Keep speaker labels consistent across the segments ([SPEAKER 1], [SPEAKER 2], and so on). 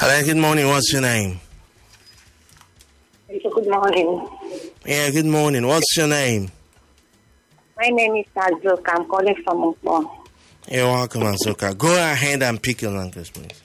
[SPEAKER 1] Hello, good morning. What's your name?
[SPEAKER 2] Good morning.
[SPEAKER 1] Yeah, good morning. What's your name?
[SPEAKER 2] My name is Azuk. I'm calling from Ukpo.
[SPEAKER 1] You're welcome, Azuka. Go ahead and pick your language, please.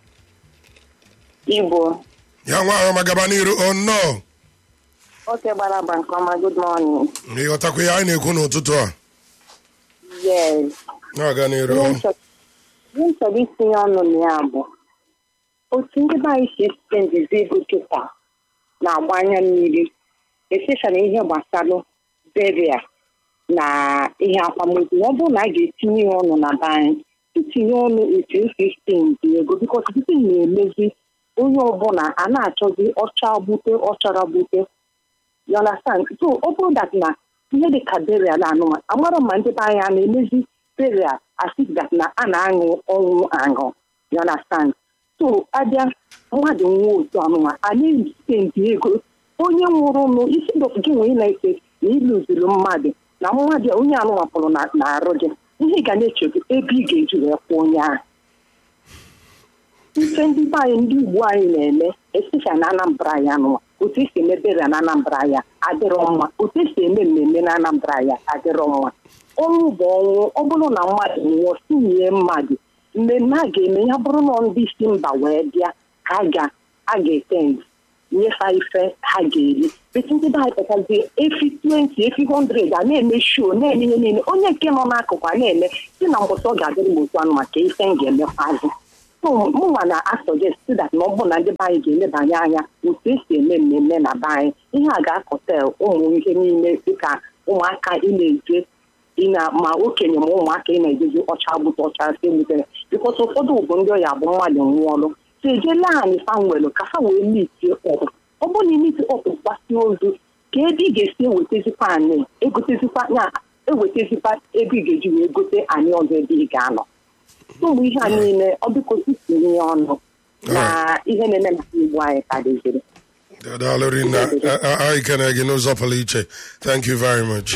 [SPEAKER 2] Igbo.
[SPEAKER 3] ya nwa ahụ ma gaba n'iru oh no
[SPEAKER 2] Okay, Baraba Nkoma, good morning.
[SPEAKER 3] ịghọtakwa ihe anyị na-ekwu n'ụtụtụ a
[SPEAKER 2] Yes.
[SPEAKER 3] na-aga n'iru
[SPEAKER 2] Ihe m chọ- ihe m chọrọ itinye ọnụ na ya bụ otu ndị be anyị si spendizi ego kịta na-agba anya mmiri especially ihe gbasara beria na ihe akwamozu ọ bụrụ na a ga-etinye ya ọnụ na be anyị itinye ọnụ etu esi spendi ego bikos site na-emezi onye ọbụla a na-achọzi ọcha gbute ọchara gbute you understand so ọ bụrụ that na ihe dị ka burial na anụmanụ amara ma ndị be anyị a na-emezi burial as if that na a na-aṅụ ọnwụ aṅụ you understand so abịa mmadụ nwụọ otu anụmanụ a na-espendi ego onye nwụrụ nụ isi dọkụ gị nwee na-ese na ịlụziri mmadụ na mmadụ a onye anụmapụrụ na na-arụ gị ihe ị ga na-eche bụ ebe ị ga-eji wee kwụọ onye ahụ ife ndị be anyị ndị ugbu anyị na-eme especially na anambra ya nụwa otu esi eme berial na anambra ya adịrọ mma otu esi eme mmemme na anambra ya adịrọ mma ọnwụ bụ ọnwụ ọ bụrụ na mmadụ nwụọ sinye mmadụ mmemme a ga-eme ya bụrụ na ndị isi mba wee bịa ha ga a ga-etend nyefa ife ha ga-eri beti ndị be anyị pụtazie efi 20 efi 100 a na-eme show na-eme ihe niile onye nke nọ n'akụkụ a na-eme si na mbọsị ọ ga-adịrị m otu anụ maka ife m ga-emekwazi mụnwa na asọjest that na ọ bụrụ na ndị be anyị ga-elebanye anya otu esi eme mmemme na be anyị ihe a ga-akọtel ụmụ ihe niile dịka ụmụaka ị na-eje ị na ma okenye ma ụmụaka ị na-ejezi ọcha gbute ọcha si gbutere bikọta ụfọdụ bụ ndị ọya bụ mmadụ nwụọlụ so ejela anyị fanwelụ ka ha wee mitie ọkpụ ọ bụrụ na imiti ọkpụ gbasi ozu ka ebe ị ga-esi ewetezikwa anyị egotezikwa ya ewetezikwa ebe ị ga-eji wee gote anyị ọzọ ebe ị ga-anọ ụmụ ihe a niile ọ biko itinye ya ọnụ na ihe na-eme na igbo anyị ka dịziri
[SPEAKER 3] daalụ rinna anyị kene gị n'ụzọ pụrụ iche thank you very much